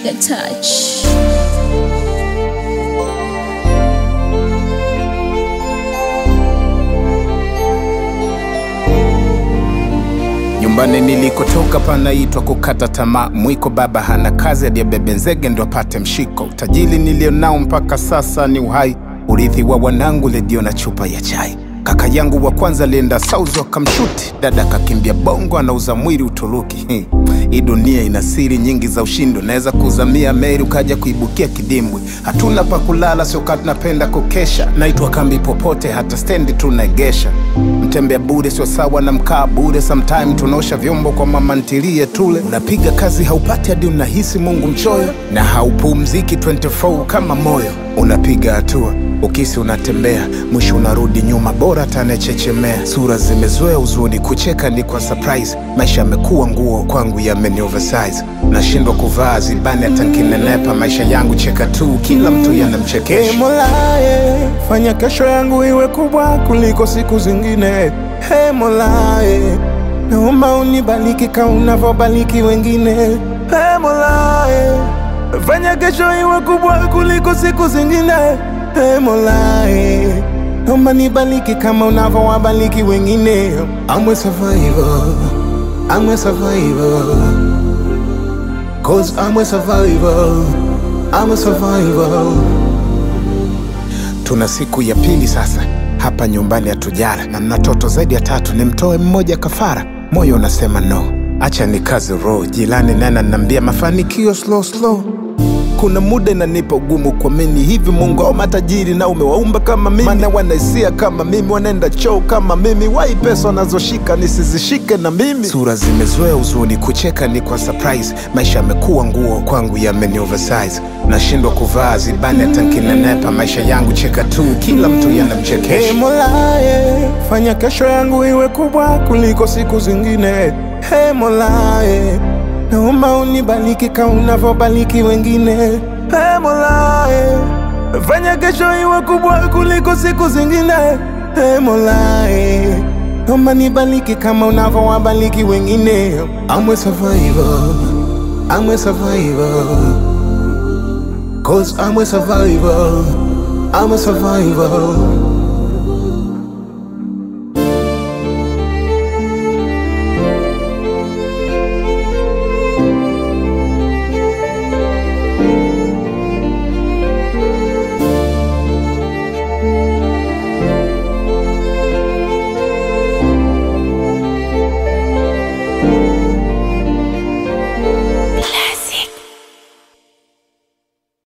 Trigger touch. Nyumbani nilikotoka panaitwa kukata tamaa. Mwiko baba hana kazi, aliyebebe nzege ndo apate mshiko. Utajiri nilionao mpaka sasa ni uhai, urithi wa wanangu, redio na chupa ya chai. Kaka yangu wa kwanza alienda Saudi wakamshuti, dada kakimbia Bongo, anauza mwili Uturuki. Hmm. Hii dunia ina siri nyingi za ushindi, unaweza kuzamia meli ukaja kuibukia kidimbwi. Hatuna pa kulala, sio kati napenda kukesha, naitwa kambi popote, hata stendi tunaegesha. Mtembea bure sio sawa na mkaa bure, sometime tunaosha vyombo kwa mama ntilie tule. Unapiga kazi haupati hadi unahisi Mungu mchoyo, na haupumziki 24 kama moyo. Unapiga hatua ukisi unatembea, mwisho unarudi nyuma, bora tanechechemea. Sura zimezoea uzuni, kucheka ni kwa surprise. Maisha yamekuwa nguo kwangu, yameni oversize. Nashindwa kuvaa zibani hata nkinenepa. Maisha yangu cheka tu, kila mtu Ee yanamchekesha. Mola, eh, fanya kesho yangu iwe kubwa kuliko siku zingine. Hey Mola, eh, naomba unibariki kama unavyobariki wengine. Hey Mola, eh, fanya kesho iwe kubwa kuliko siku zingine. Hey Mola, eh, naomba nibariki kama unavyowabariki wengine. I'm a survivor, I'm a survivor. Cause I'm a survivor, I'm a survivor. Tuna siku ya pili sasa hapa nyumbani hatujala, na mna toto zaidi ya tatu, nimtoe mmoja kafara. Moyo unasema no, acha ni kazi roho. Jilani nana nambia mafanikio slow slow. Kuna muda inanipa ugumu kuamini hivi Mungu au matajiri na umewaumba kama mimi, maana wanaisia kama mimi, wanaenda choo kama mimi, wai pesa wanazoshika nisizishike na mimi. Sura zimezoea uzuni, kucheka ni kwa surprise. Maisha yamekuwa nguo kwangu, yameni oversize. Nashindwa kuvaa zibani hata nkinenepa. Maisha yangu cheka tu, kila mtu Hey yanamchekesha. Mola, eh, fanya kesho yangu iwe kubwa kuliko siku zingine. Hey Mola, eh, naomba unibariki kama unavyobariki wengine. Hey Mola, eh, fanya kesho iwe kubwa kuliko siku zingine. Hey Mola, eh, naomba nibariki kama unavyowabariki wengine. I'm a survivor, I'm a survivor. Cause I'm a survivor, I'm a survivor.